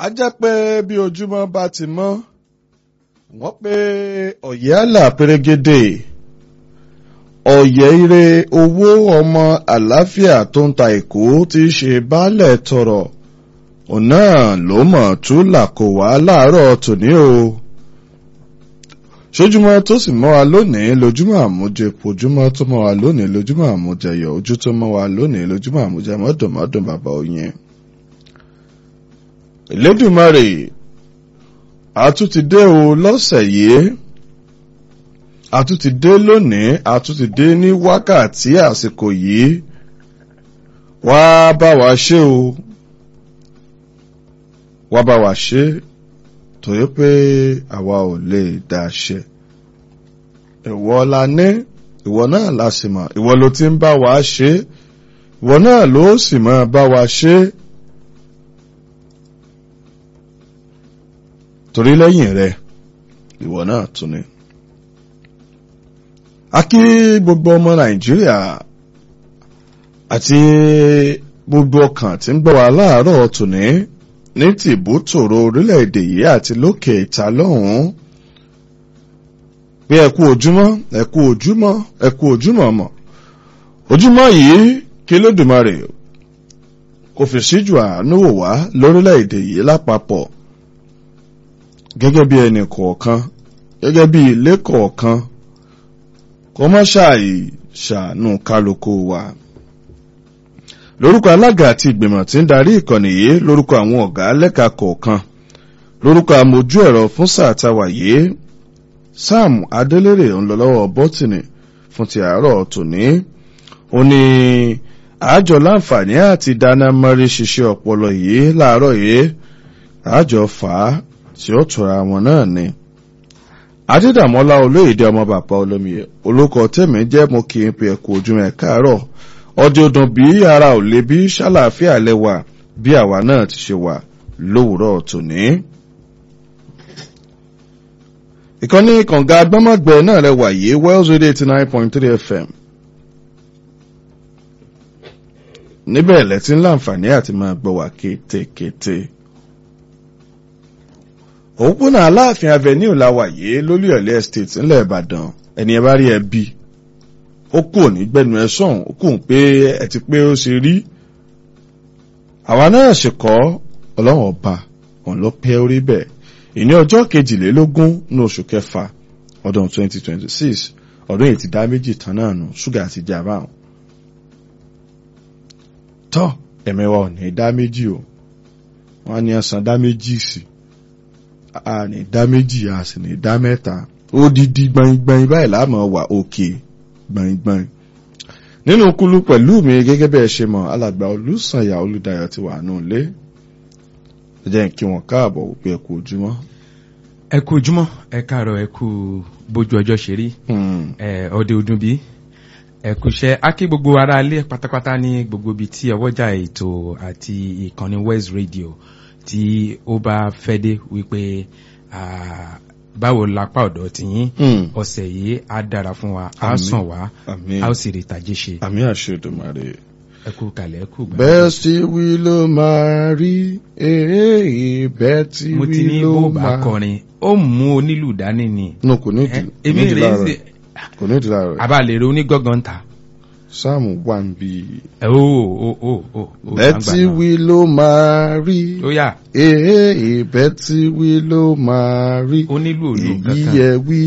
a jẹ́ pé bí ojúmọ́ bá ti mọ́ wọ́n pé ọ̀yẹ́ àlà pérégedé ọ̀yẹ́ ire owó ọmọ àlàáfíà tó ń ta èkó tí í ṣe baálẹ̀ tọrọ òun náà ló mọ̀ tún làkò wá láàárọ̀ tòní o sójúmọ́ tó sì mọ́ wa lónìí lójúmọ́ àmújẹ ojúmọ́ tó mọ́ wa lónìí lójúmọ́ àmújẹ yọ ojú tó mọ́ wa lónìí lójúmọ́ àmújẹ mọ́dùnmọ́dùn bàbá oyin. Elédùmarè àtúntìdé o lọ́sẹ̀ yìí àtúntìdé lónìí àtúntìdé ní wákàtí àsìkò yìí wá bá wa ṣe o wá bá wa ṣe torí pé àwa ò lè dá ṣe ìwọ la ní ìwọ náà la sì mọ̀ ìwọ ló ti ń bá wa ṣe ìwọ náà ló sì máa bá wa ṣe. torí lẹ́yìn rẹ̀ ìwọ náà tún ni. a kí gbogbo ọmọ nàìjíríà àti gbogbo ọkàn tí ń gbọ́ wa láàárọ̀ tòní ní tìbútòrò orílẹ̀-èdè yìí àti lókè ìta lọ́hùn-ún pé ẹ kú ojúmọ́ ẹ kú ojúmọ́ ẹ kú ojúmọ́ mọ̀ ojúmọ́ yìí kí lódùmarè kò fi síjú àánú wò wá lórílẹ̀-èdè yìí lápapọ̀ gẹ́gẹ́ bí ẹnì kọ̀ọ̀kan gẹ́gẹ́ bí ilé kọ̀ọ̀kan kó má ṣàì ṣàánú kálukú wa. lórúkọ alága àti ìgbìmọ̀ tí ń darí ìkànnì yìí lórúkọ àwọn ọ̀gá lẹ́ka kọ̀ọ̀kan lórúkọ amójú ẹ̀rọ fún sáà táwa yìí sam adélèrè ńlọlọ́wọ́ bọ́tìnì fún ti àárọ̀ tòní ó ní àjọ láǹfààní àti dáná mọ́rí ṣiṣẹ́ ọpọlọ yìí láàárọ̀ yìí àjọ fàá tí ó tura wọn náà ni. adídàmọ́lá olóyèdè ọmọ bàbá olómiye olóko tèmi jẹ́ mo kì í pe ẹ̀kú ojúmọ́ ẹ̀ káàárọ̀ ọdẹ ọdún bí ara ò lè bí ṣàlàáfíà lẹ́wà bí àwa náà ti ṣe wà lówùúrọ̀ tòní. ìkànnì kànga agbọ́mọ̀gbẹ́ náà rẹwà yìí wells radio eighty nine point three fm níbẹ̀ lẹ́tí ńlá àǹfààní àti máa gbọ́ wá kétékété òpópónà aláàfin avenue làwàyé lólúyọ̀lé estate ńlẹ̀ ìbàdàn ẹni ẹ bá rí ẹ bí ó kù ní gbẹnu ẹ sọ̀hún ó kù pé ẹ ti pé ó ṣe rí àwa náà ṣe kọ́ ọlọ́run ọba òun ló pẹ́ orí bẹ́ẹ̀ ìní ọjọ́ kejìlélógún ní oṣù kẹfà ọdún 2026 ọdún yìí ti dá méjì tán náà nù ṣúgà ti jà báwọn tọ́ ẹ̀mẹ́wàá ò ní dá méjì o wọ́n á ní ọ̀sán dá méjì sí i a ní dá méjì a sì ní dá mẹ́ta odidi gbọ̀ngbọ̀n báyìí láàmú wà òkè gbọ̀ngbọ̀n. nínú kúlú pẹ̀lú mi gẹ́gẹ́ bẹ́ẹ̀ ṣe mọ̀ alàgbà olùsànyà olùdayọ̀ ti wà nù lé ẹ jẹ́ kí wọ́n káàbọ̀ wípé ẹ kú ojúmọ́. ẹ kú ojúmọ́ ẹ káàárọ̀ ẹ kú bójú ọjọ́ ṣe rí ẹ ọdẹ ọdún bíi ẹ kú iṣẹ́ á kí gbogbo ara ilé pátápátá ní gbogbo ibi tí ọwọ́jà ètò àti ìkànnì West Radio tí ó bá fẹ́ dé wípé báwo lápá ọ̀dọ̀ ti yín ọ̀sẹ̀ yìí á dára fún wa á sàn wá á ó sì rí ìtàjẹ́ ṣe. àmì àṣedùmarè. ẹ kú kalẹ̀ ẹ kú gbà. bẹ́ẹ̀ tí wí ló máa rí èèyàn bẹ́ẹ̀ tí mo ti wí ní ló bó bá máa. kọrin ó mú onílù dání ni. no kò ní ìdí Ẹ, kò èmi ní ìdí rèé láàárọ̀ ṣe kò ní ìdí láàárọ̀ àbá lè ro onígọ́gàn ta. sáàmù wà ń bí i. ẹ ó ó ó ó ó bẹ́ẹ̀ tí wí ló máa rí ó yà èèyàn bẹ́ẹ̀ tí wí ló máa rí onílù òlù èyí kankan. yẹ wí